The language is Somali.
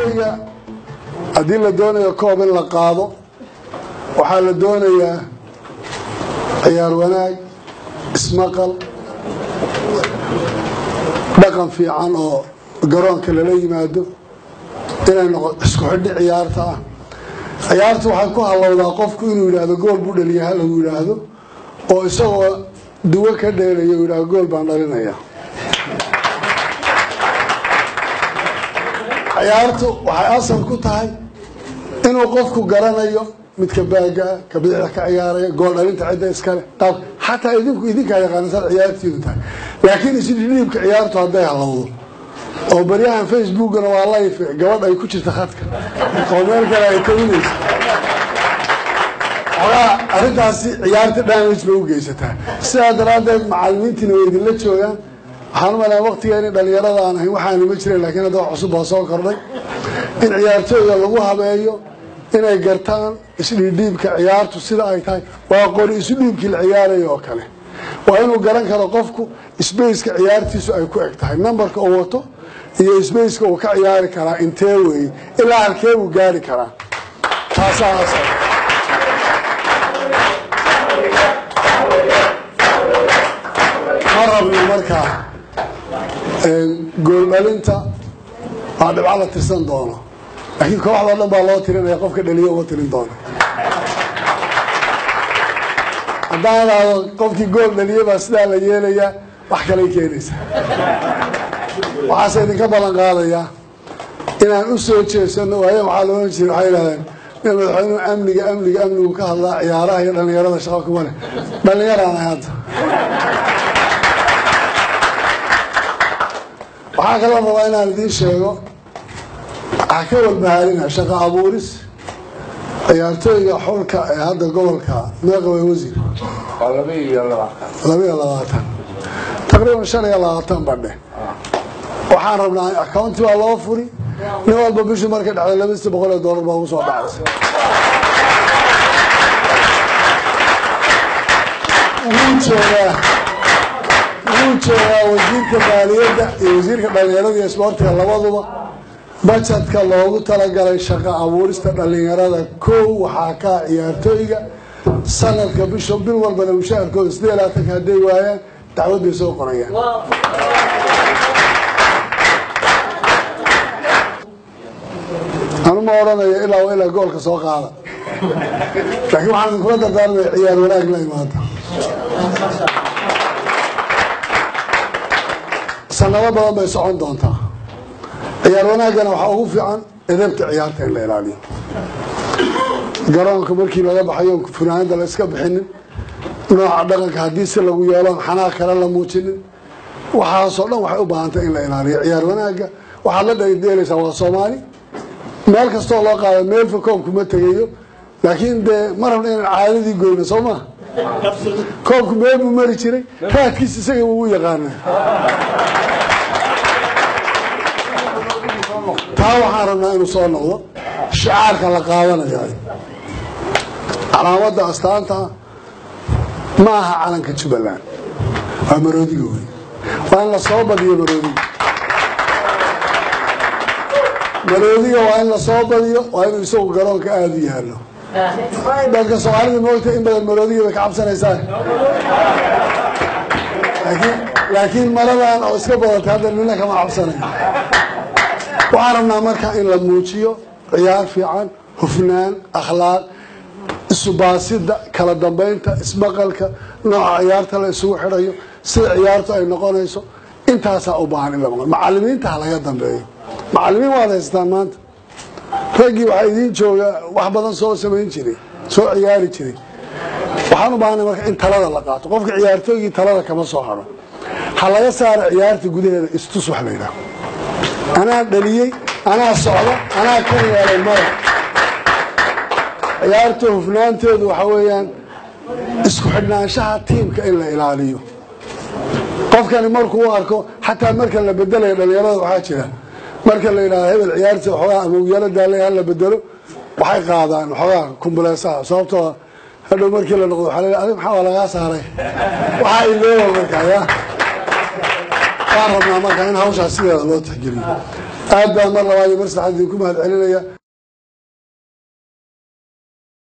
ciyaartooyga haddii la doonayo koob in la qaado waxaa la doonayaa ciyaar wanaag ismaqal dhaqan fiican oo garoonka lala yimaado inay noqo isku xidhi ciyaarta ah ciyaartu waxay ku hallowdaa qofku inuu yidhaahdo gool buu dhaliya ha lagu yidhaahdo oo isagoo duwo ka dheelaya uu yidhahdo gool baan dhalinaya ciyaartu waxay asal ku tahay inuu qofku garanayo midka baagaa ka bidixda ka ciyaaraya gool dhalinta cidda iskale qaab xataa idinku idinkaa yaqaanasaan ciyaartiidu tahay laakiin isdhidhiibka ciyaartu hadday halowdo oo baryahan facebookana waa life gabadh ay ku jirta khadka oo meel kale ay tawinayso xogaa arrintaasi ciyaarta damage bay u geysataa sidaa daraaddeed macalimiintiina way idinla joogaan waxaan u malaa waqtigeeni dhalinyarada aan ahayn waxaana ma jiren laakiin hadda wax cusub baa soo kordhay in ciyaartooyga lagu habeeyo inay gartaan isdhiidhiibka ciyaartu sida ay tahay waa qori isudhiibkii la ciyaaraya oo kale waa inuu garan karo qofku sbaceka ciyaartiisu ay ku eg tahay numberka uu wato iyo sbaceka uu ka ciyaari karaa intee weeye ilaa halkee buu gaari karaa taasaa asal ma rabno markaa gooldhalinta waa dhibco la tirsan doono laakiin kooxdao dhan baa loo tirinaya qofka dhaliyo uma tirin doono haddaan idhaahdo qofkii gool dhaliye baa sidaa la yeelayaa wax kalay keenaysaa waxaase idinka ballan qaadayaa inaan u soo jeesano waayo waxaa la ohan jira waxay yidhahdeen in madaxweynuhu amniga amniga amnigu ka hadlaa ciyaaraha iyo dhallinyarada shaqo kuma leh dhallinyaraan ahay hadda waxaa kaloo rabaa inaan idiin sheego waxaa ka walbahaarina shaqo abuuris ciyaartooyga xulka ee hadda gobolka meeqawey wasiir laba iyo labaatan taqriiban shan iyo labaatan badhe waxaan rabnaa accounti baa loo furi nin walba bishii markay dhacdo labadiisa boqol ee doolar baa ugu soo dhacaysa wuu joogaa wuu joogaa wasiirka maaliyadda iyo wasiirka dhallinyarada iyo isboortiga labaduba bajetka loogu talagalay shaqo abuurista dhallinyarada kow waxaa kaa ciyaartooyga sanadka bisha bil walbana mushaharkooda sidee laatanka hadday waayaan dacwad bay soo qorayaan anu ma odhanayo ilaa waa ilaa goolka soo qaada laakiin waxaan idinkula dardaarmaya ciyaar wanaag la imaada sanado badan bay socon doontaa ciyaar wanaaggana waxaa ugu fiican edabta ciyaarta in la ilaaliyo garoonka markii laga baxayo funaanada la iska bixinin nooca dhaqanka haddii si lagu yeeloon xanaaq kale la muujinin waxaasoo dhan waxay u baahantay in la ilaaliyo ciyaar wanaagga waxaad la dhdeelaysaa waa soomaali meel kastoo loo qaada meelfa koobku ma tegayo laakiin dee ma rabna inaan caadadii goyno soo maa koobku meel buu mari jiray raadkiis isaga ugu yaqaana taa waxaan rabnaa inuu soo noqdo shicaarka la qaadanayo calaamadda astaanta ma aha calanka jubbaland waa maroodiga wey waa in la soo badiyo maroodiga maroodiga waa in la soo badiyo waa inuu isagu garoonka aada u yaallo dadka soomaalida moogta in badan maroodiga bay ka cabsanaysaan laakiin laakiin maladan oo iska badatay hadda nina kama cabsanayo waxaan rabnaa marka in la muujiyo ciyaar fiican hufnaan akhlaaq isubaasidda kala dambeynta ismaqalka nooca ciyaarta la isugu xidhayo sida ciyaartu ay noqonayso intaasaa u baahan in la maqlo macalimiinta ha laga dambeeyo macalimiin waad haysataan maanta raggii waxaa idiin jooga wax badan soo samayn jiray soo ciyaari jiray waxaan u baahanay marka in talada la qaato qofka ciyaartooygii talada kama soo haro ha laga saaro ciyaarta gudaheeda istus wax la yidhaho anaa dhaliyey anaa socda anaa ka yeelay maya ciyaarta hufnaanteedu waxaa weeyaan isku xidhnaanshaha tiimka in la ilaaliyo qofkani markuu u arko xataa marka la bedelayo dhalinyarada waxaa jira marka la yidhahdo hebel ciyaarta waxoogaa ama uyaalo daale ha la bedelo waxay qaadaan waxoogaa kumbuleesaha sababtoo hadhow markii la noqdo waxaa la adig maxaa waa lagaa saaray waxaa ilooba markaa ya waan rabnaa markaa in hawshaas sideeda loo tixgeliyo aad baan mar labaad iyo mar saddexaad idinku mahad celinaya